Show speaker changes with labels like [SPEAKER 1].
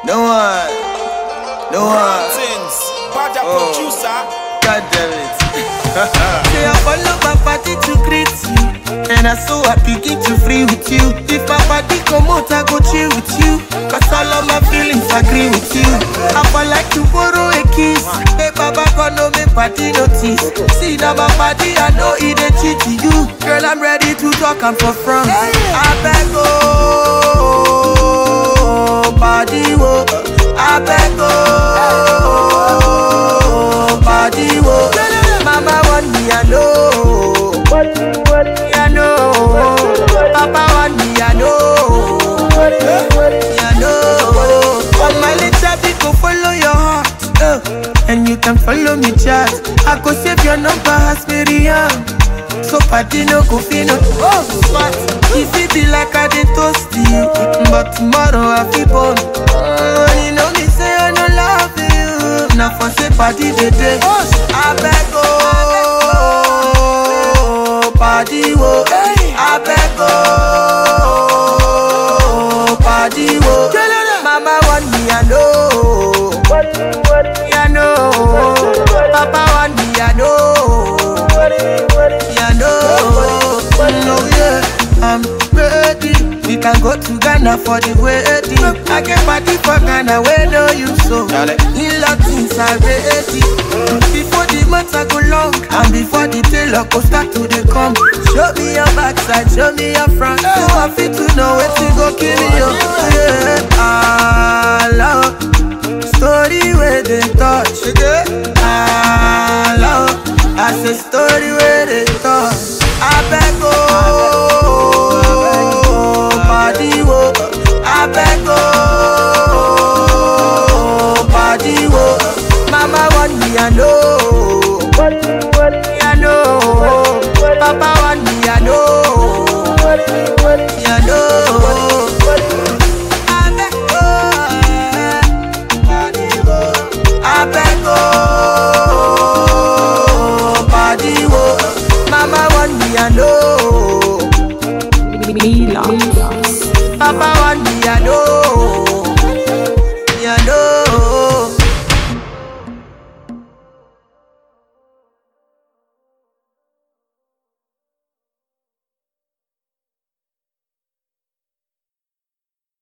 [SPEAKER 1] No one. No one.
[SPEAKER 2] Things. Badger
[SPEAKER 1] Oh.
[SPEAKER 2] producer.
[SPEAKER 1] God damn it.
[SPEAKER 3] Say I follow my party to greet you And I so happy get to free with you If my body come out I go chill with you Cause all of my feelings agree with you I for like to borrow a kiss Hey baba God no make party notice See now my body I know it a cheat to you Girl I'm ready to talk I'm for front I beg oh body wo I beg oh body wo Mama want me I know me I know Papa want me I know me I know On my little bit go follow your heart uh, And you can follow me chat I go save your number as Miriam so party no go fit no Oh, smart If it be like I dey toast you But tomorrow I feel born oh, You know me say I no love you Now for say party dey dey I beg oh Party wo I beg oh Party wo Mama want me I know Me I know Papa want me I know yeah, no, no, yeah, I'm ready. We can go to Ghana for the wedding. I get party for Ghana, where know you so.
[SPEAKER 1] Dale.
[SPEAKER 3] In Latins are ready. Before the months I go long, and before the tailor go start to the come. Show me your backside, show me your front. So I fit to know where to go kill you. Yeah.